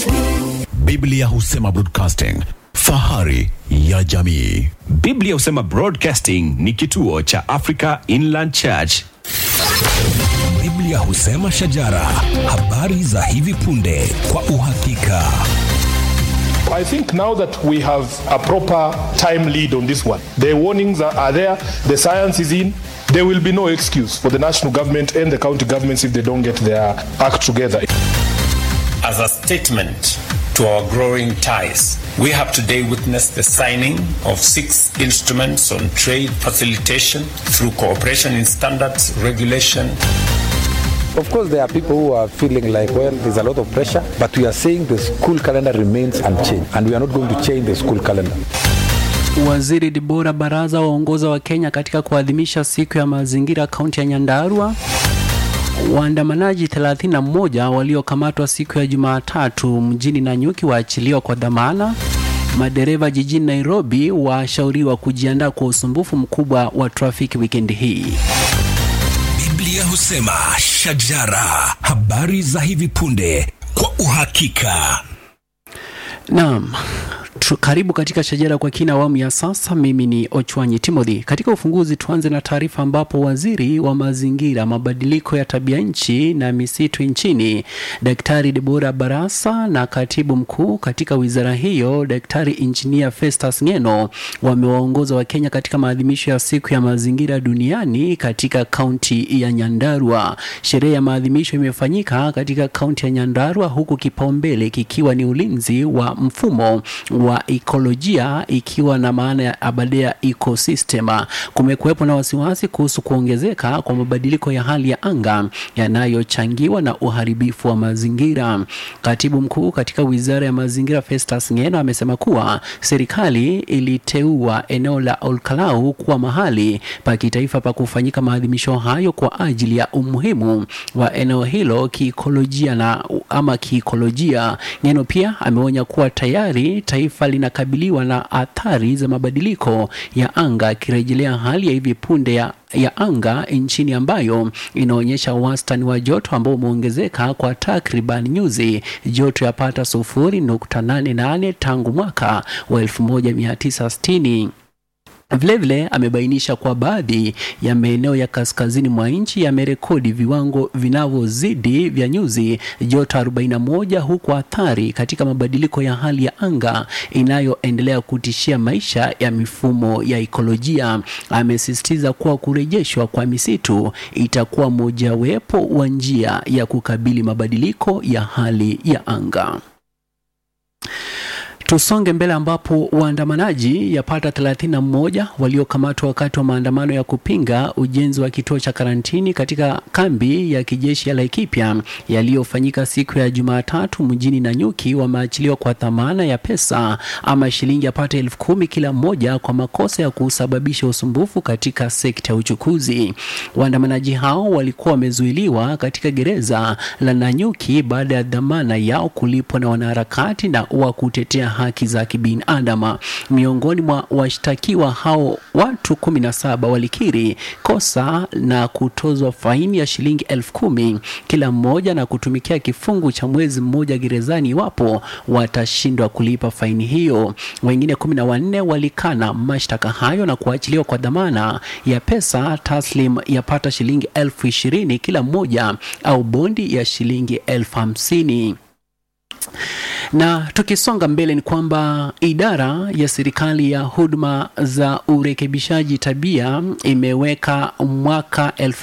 Biblia husema broadcasting, fahari ya jamii. Biblia husema Broadcasting ni kituo cha Africa Inland Church. Biblia husema shajara, habari za hivi punde kwa uhakika. I think now that we have a proper time lead on this one, the warnings are, are there, the science is in. There will be no excuse for the national government and the county governments if they don't get their act together. As a statement to our growing ties, we have today witnessed the signing of six instruments on trade facilitation through cooperation in standards, regulation, Of course, there are people who are feeling like, well, there's a lot of pressure, but we are saying the school calendar remains unchanged, and we are not going to change the school calendar. Waziri Debora Baraza waongoza wa Kenya katika kuadhimisha siku ya mazingira kaunti ya Nyandarua. Waandamanaji 31 waliokamatwa siku ya Jumatatu mjini Nanyuki waachiliwa kwa dhamana. Madereva jijini Nairobi washauriwa kujiandaa kwa usumbufu mkubwa wa trafiki wikendi hii. Biblia husema shajara, habari za hivi punde kwa uhakika. Naam. Tu- Karibu katika shajara kwa kina awamu ya sasa. Mimi ni Ochwanyi Timothy. Katika ufunguzi, tuanze na taarifa ambapo waziri wa mazingira, mabadiliko ya tabia nchi na misitu nchini Daktari Debora Barasa na katibu mkuu katika wizara hiyo Daktari Injinia Festus Ngeno wamewaongoza Wakenya katika maadhimisho ya siku ya mazingira duniani katika kaunti ya Nyandarua. Sherehe ya maadhimisho imefanyika katika kaunti ya Nyandarua huku kipaumbele kikiwa ni ulinzi wa mfumo wa ekolojia ikiwa na maana ya abadea ecosystem. Kumekuwepo na wasiwasi kuhusu kuongezeka kwa mabadiliko ya hali ya anga yanayochangiwa na uharibifu wa mazingira. Katibu mkuu katika wizara ya mazingira Festus Ngeno amesema kuwa serikali iliteua eneo la Olkalau kuwa mahali pa kitaifa pa kufanyika maadhimisho hayo kwa ajili ya umuhimu wa eneo hilo kiikolojia na ama kiikolojia. Ngeno pia ameonya kuwa tayari taifa linakabiliwa na athari za mabadiliko ya anga, akirejelea hali ya hivi punde ya ya anga nchini ambayo inaonyesha wastani wa joto ambao umeongezeka kwa takriban nyuzi joto yapata sufuri nukta nane nane tangu mwaka wa 1960. Vilevile amebainisha kuwa baadhi ya maeneo ya kaskazini mwa nchi yamerekodi viwango vinavyozidi vya nyuzi joto 41 huku athari katika mabadiliko ya hali ya anga inayoendelea kutishia maisha ya mifumo ya ekolojia. Amesisitiza kuwa kurejeshwa kwa misitu itakuwa mojawapo wa njia ya kukabili mabadiliko ya hali ya anga. Tusonge mbele ambapo waandamanaji yapata 31 waliokamatwa wakati wa maandamano ya kupinga ujenzi wa kituo cha karantini katika kambi ya kijeshi ya Laikipia yaliyofanyika siku ya Jumatatu mjini Nanyuki wameachiliwa kwa dhamana ya pesa ama shilingi yapata elfu kumi kila mmoja kwa makosa ya kusababisha usumbufu katika sekta ya uchukuzi. Waandamanaji hao walikuwa wamezuiliwa katika gereza la Nanyuki baada ya dhamana yao kulipwa na wanaharakati na wa kutetea haki za kibinadamu. Miongoni mwa washtakiwa hao watu kumi na saba walikiri kosa na kutozwa faini ya shilingi elfu kumi kila mmoja na kutumikia kifungu cha mwezi mmoja gerezani iwapo watashindwa kulipa faini hiyo. Wengine kumi na wanne walikana mashtaka hayo na kuachiliwa kwa dhamana ya pesa taslim yapata shilingi elfu ishirini kila mmoja au bondi ya shilingi elfu hamsini na tukisonga mbele ni kwamba idara ya serikali ya huduma za urekebishaji tabia imeweka mwaka